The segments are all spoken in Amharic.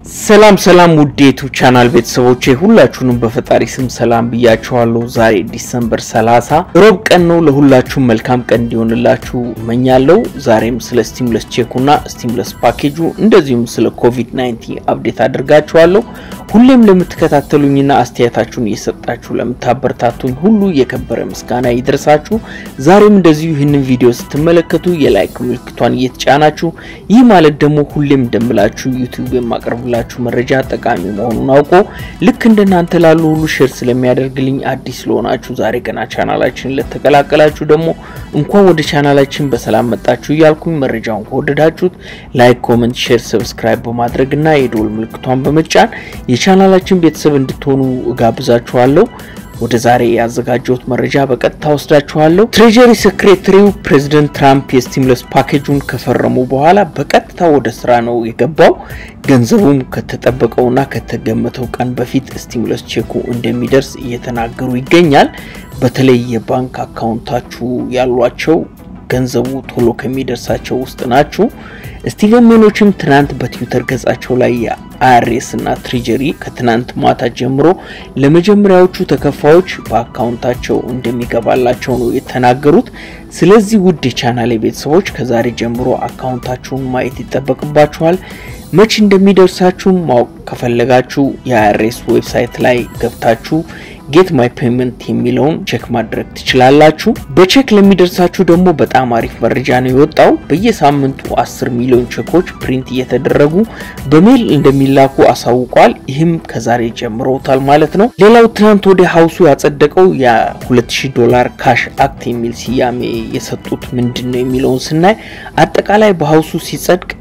ሰላም ሰላም ውድ የዩቲዩብ ቻናል ቤተሰቦቼ ሁላችሁንም በፈጣሪ ስም ሰላም ብያችኋለሁ። ዛሬ ዲሰምበር 30 ሮብ ቀን ነው። ለሁላችሁም መልካም ቀን እንዲሆንላችሁ እመኛለሁ። ዛሬም ስለ ስቲሙለስ ቼኩና ስቲሙለስ ፓኬጁ እንደዚሁም ስለ ኮቪድ 19 አፕዴት አድርጋችኋለሁ። ሁሌም ለምትከታተሉኝና አስተያየታችሁን እየሰጣችሁ ለምታበረታቱኝ ሁሉ የከበረ ምስጋና ይድረሳችሁ። ዛሬም እንደዚሁ ይህንን ቪዲዮ ስትመለከቱ የላይክ ምልክቷን እየተጫናችሁ ይህ ማለት ደግሞ ሁሌም እንደምላችሁ ዩቲዩብ የማቀርብላችሁ መረጃ ጠቃሚ መሆኑን አውቆ ልክ እንደናንተ ላሉ ሁሉ ሼር ስለሚያደርግልኝ አዲስ ስለሆናችሁ ዛሬ ገና ቻናላችን ለተቀላቀላችሁ ደግሞ እንኳን ወደ ቻናላችን በሰላም መጣችሁ እያልኩኝ መረጃውን ከወደዳችሁት ላይክ፣ ኮመንት፣ ሼር፣ ሰብስክራይብ በማድረግና የደወል ምልክቷን በመጫን የቻናላችን ቤተሰብ እንድትሆኑ እጋብዛችኋለሁ። ወደ ዛሬ ያዘጋጀሁት መረጃ በቀጥታ ወስዳችኋለሁ። ትሬጀሪ ሴክሬታሪው ፕሬዚደንት ትራምፕ የስቲሙለስ ፓኬጁን ከፈረሙ በኋላ በቀጥታ ወደ ስራ ነው የገባው። ገንዘቡም ከተጠበቀውና ከተገመተው ቀን በፊት ስቲሙለስ ቼኩ እንደሚደርስ እየተናገሩ ይገኛል። በተለይ የባንክ አካውንታችሁ ያሏቸው ገንዘቡ ቶሎ ከሚደርሳቸው ውስጥ ናችሁ። ስቲቨን ሜኖችም ትናንት በትዊተር ገጻቸው ላይ የአይአርኤስ እና ትሬጀሪ ከትናንት ማታ ጀምሮ ለመጀመሪያዎቹ ተከፋዮች በአካውንታቸው እንደሚገባላቸው ነው የተናገሩት። ስለዚህ ውድ የቻናሌ ቤተሰቦች ከዛሬ ጀምሮ አካውንታችሁን ማየት ይጠበቅባችኋል። መቼ እንደሚደርሳችሁ ማወቅ ከፈለጋችሁ የአይአርኤስ ዌብሳይት ላይ ገብታችሁ ጌት ማይ ፔመንት የሚለውን ቼክ ማድረግ ትችላላችሁ። በቼክ ለሚደርሳችሁ ደግሞ በጣም አሪፍ መረጃ ነው የወጣው። በየሳምንቱ 10 ሚሊዮን ቼኮች ፕሪንት እየተደረጉ በሜል እንደሚላኩ አሳውቋል። ይህም ከዛሬ ጀምሮታል ማለት ነው። ሌላው ትናንት ወደ ሀውሱ ያጸደቀው የ2000 ዶላር ካሽ አክት የሚል ስያሜ የሰጡት ምንድን ነው የሚለውን ስናይ አጠቃላይ በሀውሱ ሲጸድቅ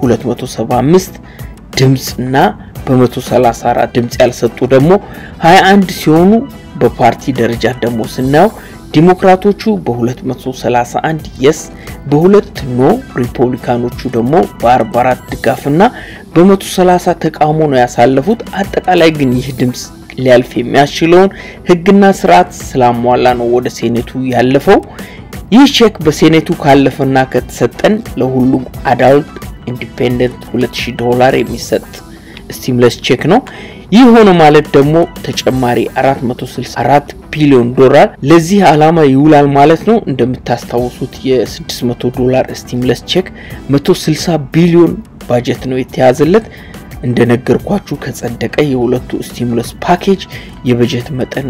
275 ድምፅ እና በ134 ድምፅ ያልሰጡ ደግሞ 21 ሲሆኑ በፓርቲ ደረጃ ደግሞ ስናየው ዲሞክራቶቹ በ231 የስ በሁለት ኖ ሪፐብሊካኖቹ ደግሞ በ44 ድጋፍና በ130 ተቃውሞ ነው ያሳለፉት። አጠቃላይ ግን ይህ ድምፅ ሊያልፍ የሚያስችለውን ሕግና ስርዓት ስላሟላ ነው ወደ ሴኔቱ ያለፈው። ይህ ቼክ በሴኔቱ ካለፈና ከተሰጠን ለሁሉም አዳልት ኢንዲፔንደንት 2000 ዶላር የሚሰጥ ስቲሙለስ ቼክ ነው። ይህ ሆነ ማለት ደግሞ ተጨማሪ 464 ቢሊዮን ዶላር ለዚህ ዓላማ ይውላል ማለት ነው። እንደምታስታውሱት የ600 ዶላር ስቲሙለስ ቼክ 160 ቢሊዮን ባጀት ነው የተያዘለት። እንደነገርኳችሁ ከጸደቀ የሁለቱ ስቲሙለስ ፓኬጅ የበጀት መጠን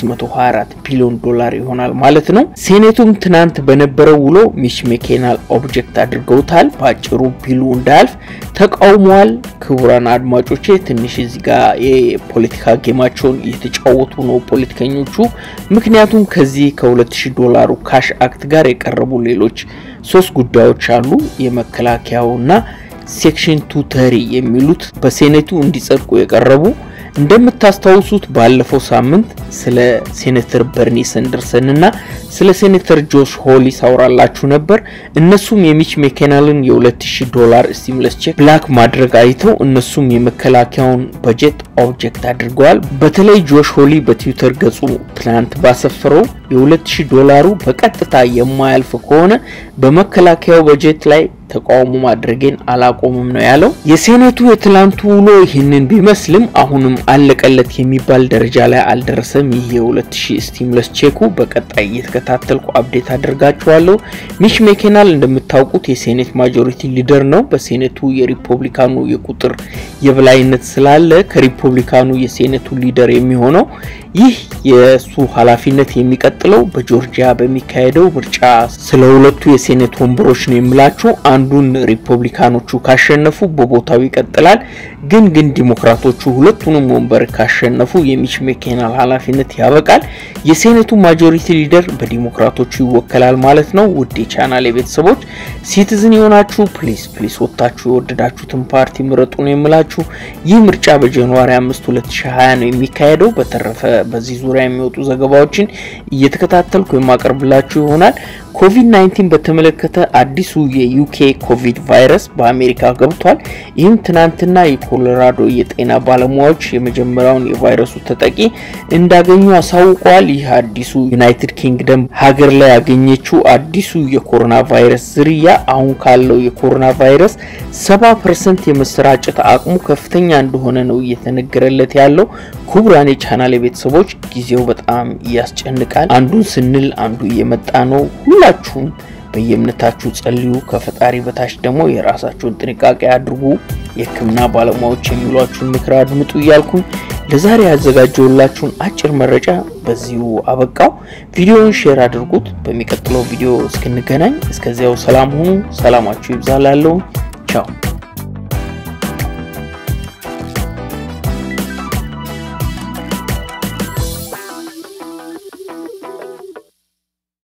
624 ቢሊዮን ዶላር ይሆናል ማለት ነው። ሴኔቱም ትናንት በነበረው ውሎ ሚች ሜኬናል ኦብጀክት አድርገውታል። በአጭሩ ቢሉ እንዳያልፍ ተቃውመዋል። ክቡራን አድማጮቼ ትንሽ እዚህ ጋር የፖለቲካ ጌማቸውን እየተጫወቱ ነው ፖለቲከኞቹ። ምክንያቱም ከዚህ ከ2000 ዶላሩ ካሽ አክት ጋር የቀረቡ ሌሎች ሶስት ጉዳዮች አሉ የመከላከያውና ሴክሽን ቱ ተሪ የሚሉት በሴኔቱ እንዲጸድቁ የቀረቡ እንደምታስታውሱት ባለፈው ሳምንት ስለ ሴኔተር በርኒ ሰንደርሰን እና ስለ ሴኔተር ጆሽ ሆሊ ሳውራላችሁ ነበር። እነሱም የሚች ሜኬናልን የ2000 ዶላር ስቲሙለስ ቼክ ብላክ ማድረግ አይተው እነሱም የመከላከያውን በጀት ኦብጀክት አድርገዋል። በተለይ ጆሽ ሆሊ በትዊተር ገጹ ትናንት ባሰፈረው የ2000 ዶላሩ በቀጥታ የማያልፍ ከሆነ በመከላከያው በጀት ላይ ተቃውሞ ማድረጌን አላቆምም ነው ያለው። የሴኔቱ የትላንቱ ውሎ ይህንን ቢመስልም አሁንም አለቀለት የሚባል ደረጃ ላይ አልደረሰም። ይህ የ2000 ስቲሙለስ ቼኩ በቀጣይ እየተከታተልኩ አፕዴት አድርጋችኋለሁ። ሚች ሜኬናል እንደምታውቁት የሴኔት ማጆሪቲ ሊደር ነው። በሴኔቱ የሪፐብሊካኑ የቁጥር የበላይነት ስላለ ከሪፐብሊካኑ የሴኔቱ ሊደር የሚሆነው ይህ የእሱ ኃላፊነት የሚቀጥለው በጆርጂያ በሚካሄደው ምርጫ ስለ ሁለቱ የሴኔት ወንበሮች ነው የምላቸው። አንዱን ሪፐብሊካኖቹ ካሸነፉ በቦታው ይቀጥላል። ግን ግን ዲሞክራቶቹ ሁለቱንም ወንበር ካሸነፉ የሚች ሜኬናል ኃላፊነት ያበቃል። የሴኔቱ ማጆሪቲ ሊደር በዲሞክራቶቹ ይወከላል ማለት ነው። ውድ የቻናል ቤተሰቦች ሲቲዝን የሆናችሁ ፕሊስ ፕሊስ ወጥታችሁ የወደዳችሁትን ፓርቲ ምረጡ ነው የምላችሁ። ይህ ምርጫ በጃንዋሪ 5 2020 ነው የሚካሄደው። በተረፈ በዚህ ዙሪያ የሚወጡ ዘገባዎችን እየተከታተልኩ የማቀርብላችሁ ይሆናል። ኮቪድ-19 በተመለከተ አዲሱ የዩኬ ኮቪድ ቫይረስ በአሜሪካ ገብቷል። ይህም ትናንትና የኮሎራዶ የጤና ባለሙያዎች የመጀመሪያውን የቫይረሱ ተጠቂ እንዳገኙ አሳውቀዋል። ይህ አዲሱ ዩናይትድ ኪንግደም ሀገር ላይ ያገኘችው አዲሱ የኮሮና ቫይረስ ዝርያ አሁን ካለው የኮሮና ቫይረስ ሰባ ፐርሰንት የመሰራጨት አቅሙ ከፍተኛ እንደሆነ ነው እየተነገረለት ያለው። ክቡራን የቻናል ቤተሰቦች ጊዜው በጣም ያስጨንቃል። አንዱን ስንል አንዱ እየመጣ ነው። ሁላችሁም በየእምነታችሁ ጸልዩ። ከፈጣሪ በታች ደግሞ የራሳችሁን ጥንቃቄ አድርጉ። የሕክምና ባለሙያዎች የሚሏችሁን ምክር አድምጡ እያልኩኝ ለዛሬ ያዘጋጀውላችሁን አጭር መረጃ በዚሁ አበቃው። ቪዲዮውን ሼር አድርጉት። በሚቀጥለው ቪዲዮ እስክንገናኝ እስከዚያው ሰላም ሁኑ። ሰላማችሁ ይብዛላለሁ። ቻው